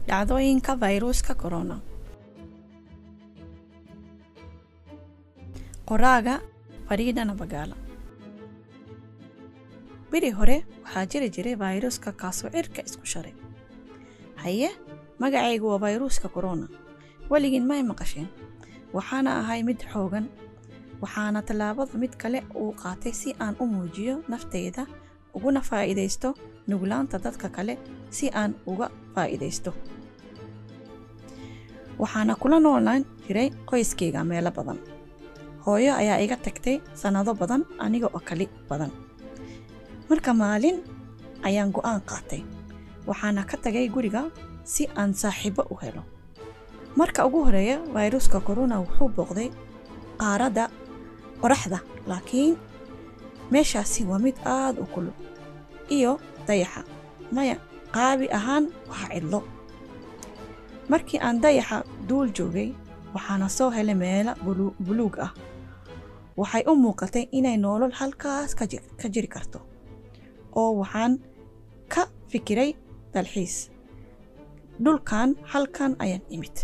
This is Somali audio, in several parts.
dhacdooyinka fayruuska corona qoraaga fariida nabagaala beri hore waxaa jiri jiray fayruuska kaasoo cirka isku sharay haye magacaygu waa fayruuska corona weligiin may maqasheen waxaana ahay mid xoogan waxaana tallaabada mid kale uu qaatay si aan u muujiyo naftayda uguna faa'iidaysto nuglaanta dadka kale si aan uga faa'iidaysto waxaana kula noolaan jiray qoyskayga meelo badan hooyo ayaa iga tagtay sannado badan aniga oo kali badan marka maalin ayaan go'aan qaatay waxaana ka tagay guriga si aan saaxiibo u helo marka ugu horeeya fayruuska corona wuxuu booqday qaaradda qoraxda laakiin meeshaasi waa mid aad u kulul iyo dayaxa maya qaabi ahaan waa cidlo markii aan dayaxa duul joogay waxaana soo helay meelo buluug ah waxay u muuqatay inay noolol halkaas ka jiri karto oo waxaan ka fikiray dalxiis dhulkan halkan ayaan imid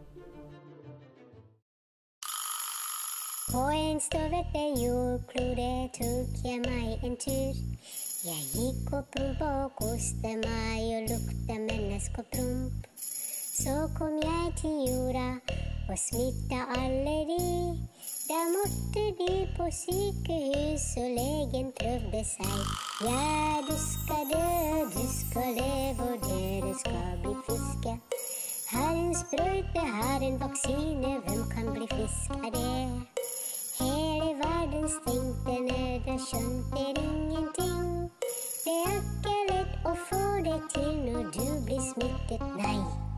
På en stövete jordklode tog jag mig en tur Jag gick och prova och kostade mig och lukta menneskoprump Så kom jag till Jura och smitta allergi Där måtte de på sykehus och lägen prövde sig Ja, du ska dö, du ska leva och det du ska bli friska Här en spröjte, här en vaccine, vem kan bli frisk av det? Hela världen stängde ner, där skönte ingenting. Det är inte lätt att få det till när du blir smittad, nej.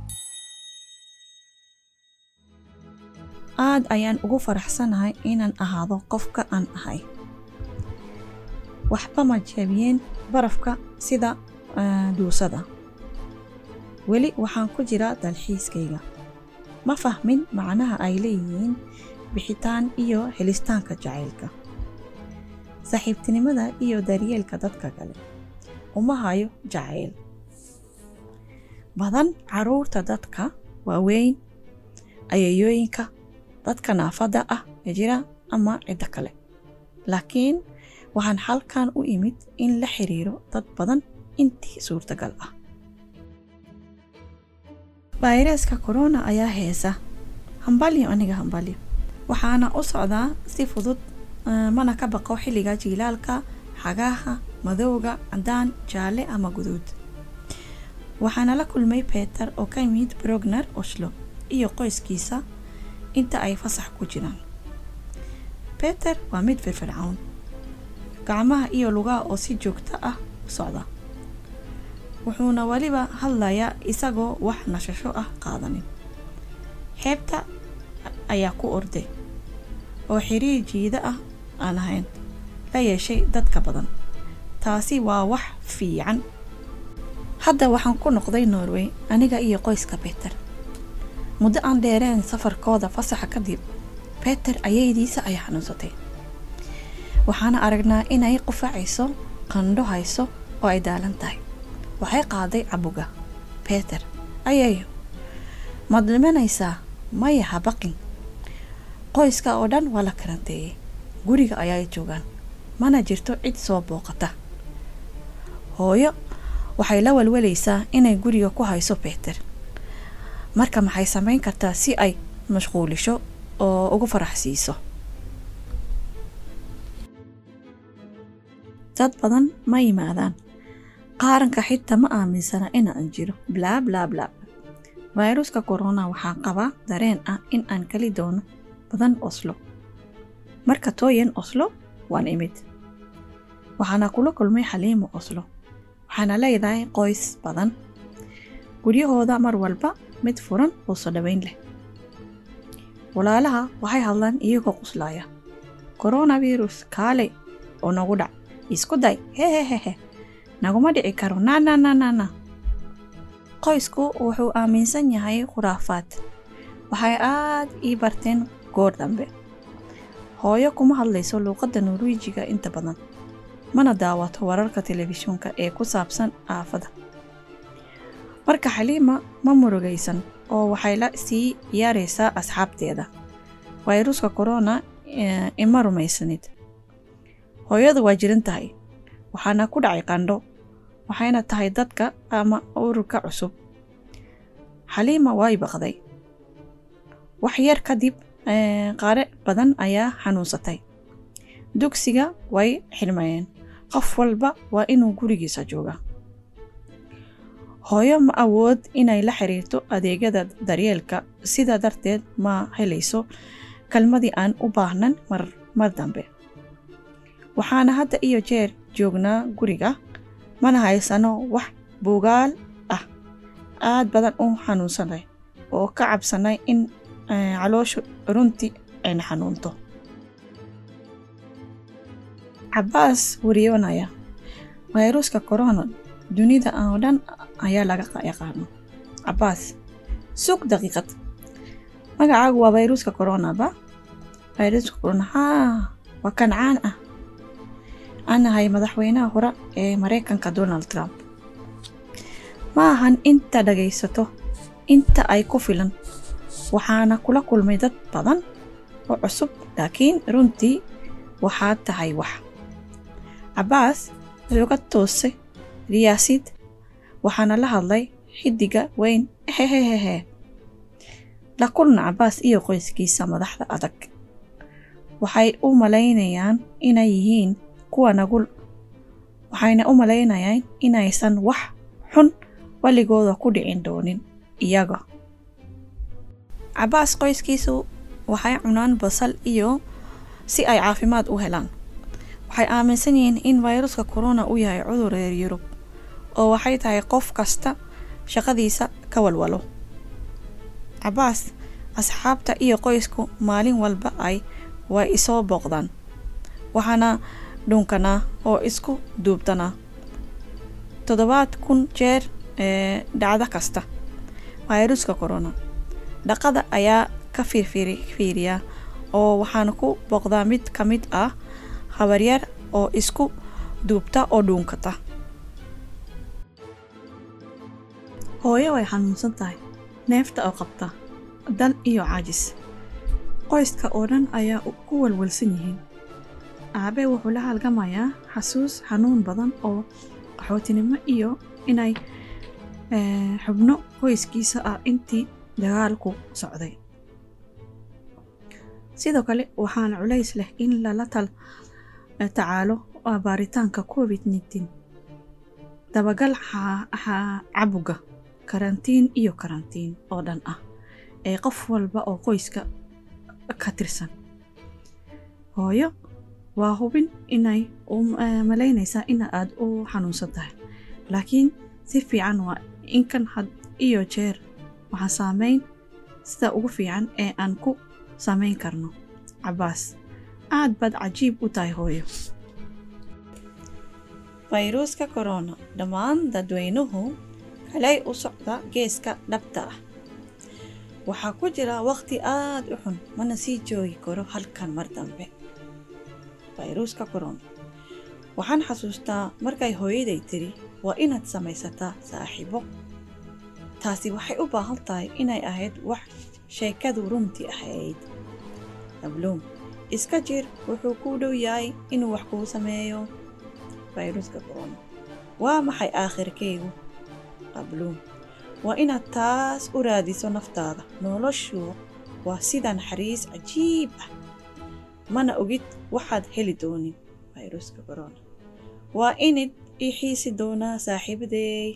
aad ayaan ugu faraxsanahay inaan ahaado qofka aan ahay waxba ma jebiyeen barafka sida duusada weli waxaan ku jiraa dalxiiskayga ma fahmin macnaha ay leeyihiin bixitaan iyo helistaanka jacaylka saaxiibtinimada iyo daryeelka dadka kale uma hayo jacayl badan caruurta dadka waaweyn ayayooyinka dadka naafada ah ee jira ama ciddo kale laakiin waxaan halkan u imid in la xiriiro dad badan intii suurtagal ah fayraska corona ayaa heesa hambalyo aniga hambalyo waxaana u socdaa si fudud mana ka baqo xilliga jiilaalka xagaaha madowga caddaan jaalle ama guduud waxaana la kulmay beter oo ka yimid brogner oslo iyo qoyskiisa inta ay fasax ku jiraan beter waa mid firfircown gacmaha iyo lugaha oo si joogto ah u socda wuxuuna weliba hadlayaa isagoo wax nashasho ah qaadanin xeebta ayaa ku orday oo xiriir jiida ah aan ahayn la yeeshay dadka badan taasi waa wax fiican hadda waxaan ku noqday norway aniga iyo qoyska beter muddo aan dheereen safarkooda fasaxa kadib beter ayaydiisa ayaa xanuunsatay waxaana aragnaa inay qufacayso qandho hayso oo ay daalan tahay waxay qaaday cabuga beter ayayo maad dhimanaysaa maya ha baqin qoyska oo dhan waa la karanteeyey guriga ayaay joogaan mana jirto cid soo booqata hooyo waxay la walwalaysaa inay guriga ku hayso beter marka maxay samayn kartaa si ay mashquulisho oo ugu farax siiso dad badan ma yimaadaan qaaranka xitaa ma aaminsana inaan jiro blaa blaa blaa fayruska corona waxaa qabaa dareen ah in aan kali doono badan oslo marka tooyan oslo waan imid waxaana kula kulmay xaliimo oslo waxaana leedahay qoys badan guryahooda mar walba mid furan oo soo dhaweyn leh walaalaha waxay hadlaan iyagoo quslaaya coronavirus kaalay oo nagu dhac isku day hehehehe naguma dhici karo na na na na na qoysku wuxuu aaminsan yahay khuraafaad waxay aad ii barteen goor dambe hooyo kuma hadlayso luuqadda norwijiga inta badan mana daawato wararka telefishinka ee ku saabsan aafada marka xaliima ma murugaysan oo waxay la sii ciyaaraysaa asxaabteeda fayruuska korona ima rumaysanid hooyadu waa jiran tahay waxaana ku dhacay qandho waxayna tahay dadka ama ururka cusub xaliima way baqday wax yar kadib qaare badan ayaa xanuunsatay dugsiga way xilmayeen qof walba waa inuu gurigiisa jooga hooyo ma awood inay la xiriirto adeegyada daryeelka sidaa darteed ma helayso kalmadii aan u baahnan mar dambe waxaana hadda iyo jeer joognaa guriga mana haysano wax buugaal ah aad badan u xanuunsanay oo ka cabsanay in calooshu runtii ayna xanuunto cabaas wariyoonaya fayruuska corona dunida oo dhan ayaa laga yaqaano cabaas sug daqiiqad magacaagu waa fayruuska coronaba fayruuska corona haa waa kancaan ah anahay madaxweynaha hore ee maraykanka donald trump ma ahan inta dhagaysato inta ay ku filan waxaana kula kulmay dad badan oo cusub laakiin runtii waxaad tahay wax cabaas wuxuu ka toosay riyaasid waxaana la hadlay xidiga weyn hehehehe la kulna cabaas iyo qoyskiisa madaxda adag waxay u malaynayaan inay yihiin kuwa nagul waxayna u malaynayaan inaysan wax xun waligooda ku dhicin doonin iyaga cabaas qoyskiisu waxay cunaan basal iyo si ay caafimaad u helaan waxay aaminsan yihiin in fayruska corona uu yahay cudur reer yurub oo waxay tahay qof kasta shaqadiisa ka walwalo cabaas asxaabta iyo qoysku maalin walba ay way isoo booqdaan waxaana dhunkanaa oo isku duubtanaa toddobaad kun jeer ee dhacdo kasta fayruska corona dhaqada ayaa ka fiiriyaa oo waxaan ku booqdaa mid ka mid ah habaryar oo isku duubta oo dhuunkata hooyo way xanuunsan tahay neefta oo qabta dal iyo caajis qoyska oo dhan ayaa ku walwalsan yihiin aabe wuxuu la halgamayaa xasuus xanuun badan oo qaxootinimo iyo inay xubno qoyskiisa ah intii dagaalku socday sidoo kale waxaana culays leh in lala tacaalo baaritaanka covid nteen dabagal cabuga karantiin iyo karantiin oo dhan ah ee qof walba oo qoyska ka tirsan hooyo waa hubin inay malaynaysaa in aad u xanuunsan tahay laakiin si fiican waa inkan had iyo jeer waxaan saameyn sida ugu fiican ee aan ku samayn karno cabaas aad baad cajiib u tahay hooyo fayruuska corona dhammaan dadweynuhu kalay u socda geeska dhabta ah waxaa ku jira waqti aad u xun mana sii joogi karo halkan mar dambe fayruuska corona waxaan xasuustaa markay hooyaday tiri waa inaad samaysataa saaxiibo taasi waxay u baahan tahay inay ahayd wax sheekadu runtii ahayd abluum iska jir wuxuu kuu dhow yahay inuu wax kuu sameeyo fayruuska corona waa maxay aakhirkaygu qabluum waa inaad taas u raadiso naftaada noloshu waa sida naxariis cajiib ah mana ogid waxaad heli doonin fayruuska corona waa inid ii xiisi doonaa saaxiibadeey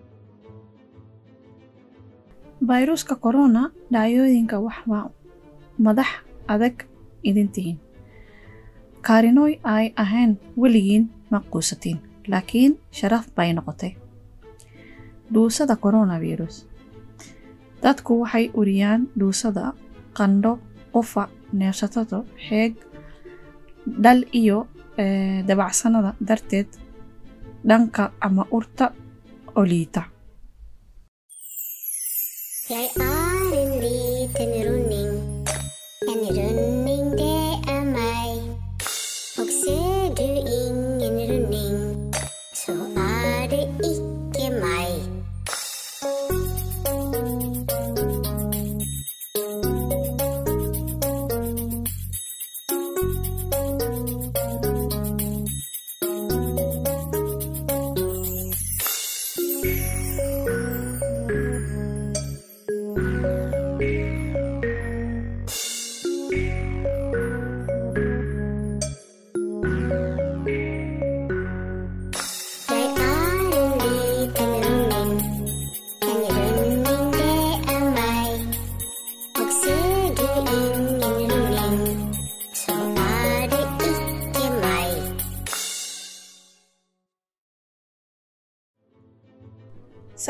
fayruuska corona dhaayooyinka wax waa madax adag idin tihiin kaarinooy ay ahayn weligiin ma quusatiin laakiin sharaf bay noqotay dhuusada coronavirus dadku waxay uriyaan dhuusada qandho qufac neefsatado xeeg dhal iyo dabacsanada darteed dhanka ama urta oo liita Jeg er en liten runding, en runding det er mig. Og ser du ingen runding, så er det ikke mig.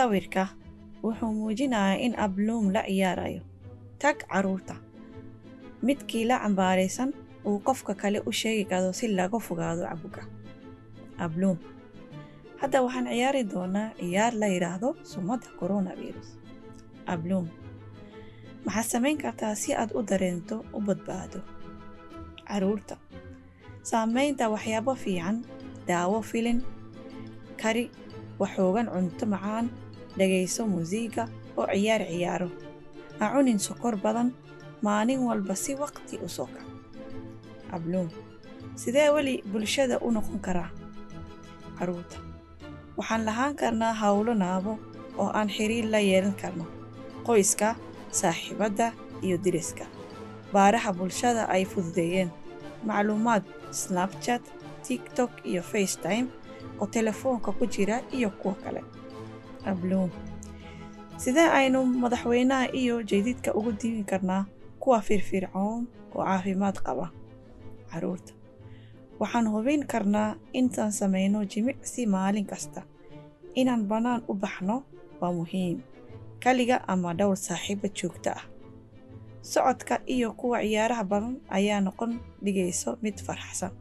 sawirka wuxuu muujinayaa in abluum la ciyaarayo tag carruurta midkii la cambaaraysan uu qofka kale u sheegi karo si laga fogaado cabuga abluum hadda waxaan ciyaari doonaa ciyaar la yidhaahdo sumadda coronavirus abluum maxaad samayn kartaa si aad u dareento u badbaado carruurta saamaynta waxyaabo fiican daawo filin kari waxoogan cunto macaan dhegayso muusiiga oo ciyaar ciyaaro ha cunin sokor badan maalin walba si waqti u soo kac abluum sidee weli bulshada u noqon karaa carruurta waxaan lahaan karnaa howlo naabo oo aan xiriir la yeelan karno qoyska saaxiibadda iyo diriska baaraha bulshada ay fududeeyeen macluumaad snabchat tiktok iyo facetime oo telefoonka ku jira iyo kuwa kale abluum sidee aynu madaxweynaha iyo jadiidka ugu diibi karnaa kuwa firfircoon oo caafimaad qaba carruurta waxaan hubin karnaa intaan samayno jimicsi maalin kasta inaan bannaan u baxno waa muhiim kaliga ama dhowr saaxiiba joogto ah socodka iyo kuwa ciyaaraha badan ayaa noqon dhigayso mid faraxsan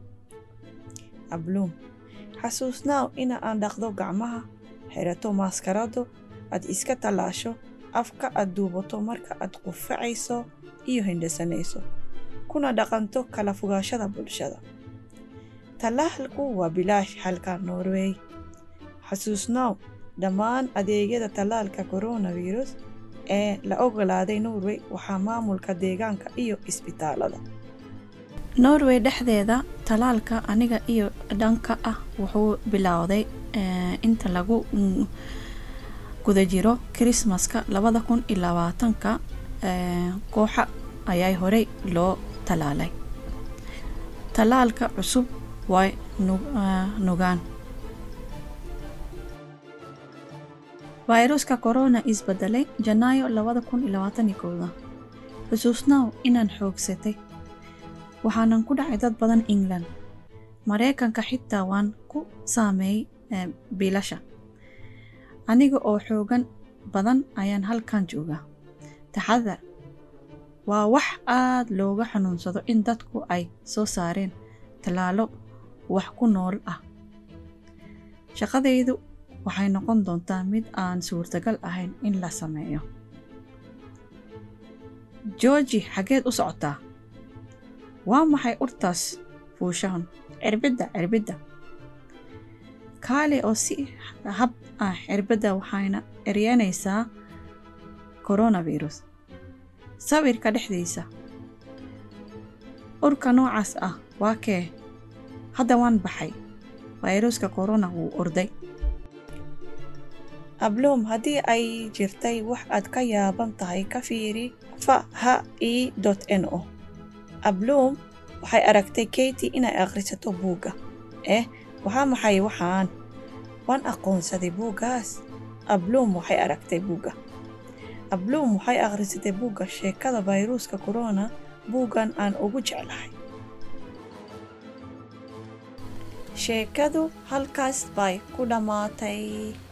abluum xasuusnaaw ina aan dhaqdo gacmaha xirato maaskarado aad iska tallaasho afka aad duubato marka aad qufacayso iyo hindhisanayso kuna dhaqanto kala fogaashada bulshada tallaalku waa bilaash halka norway xasuusnaaw dhammaan adeegyada tallaalka coronavirus ee la ogolaaday norway waxaa maamulka deegaanka iyo isbitaalada norway dhexdeeda tallaalka aniga iyo dhanka ah wuxuu bilowday inta lagu guda jiro krismaska labada kun iyo labaatanka kooxa ayaa horey loo tallaalay tallaalka cusub way nugaan fayruska corona isbedelay janaayo labada kun iyo labaatan iyo kowda xusuusnaaw inaan xoogsatay waxaanan ku dhacay dad badan england maraykanka xitaa waan ku saameeyey biilasha aniga oo xoogan badan ayaan halkan joogaa taxadar waa wax aad looga xanuunsado in dadku ay soo saareen tallaalo wax ku nool ah shaqadaydu waxay noqon doontaa mid aan suurtagal ahayn in la sameeyo georgi xaggeed u socotaa waa maxay urtaas fuushahan cirbidda cirbidda kaali oo si hab ah cirbadda waxayna eryanaysaa coronavirus sawirka dhexdiisa urka noocaas ah waa kee hadda waan baxay fayruska corona wuu orday abloom haddii ay jirtay wax aad ka yaaban tahay ka fiiri fa ha e n o abloom waxay aragtay katy inay akhrisato buugga eh waxaa maxay waxaan waan aqoonsaday buuggaas abloom waxay aragtay buugga abloom waxay akhrisatay buugga sheekada fayruuska corona buuggan aan ugu jeclahay sheekadu halkaas bay ku dhammaatay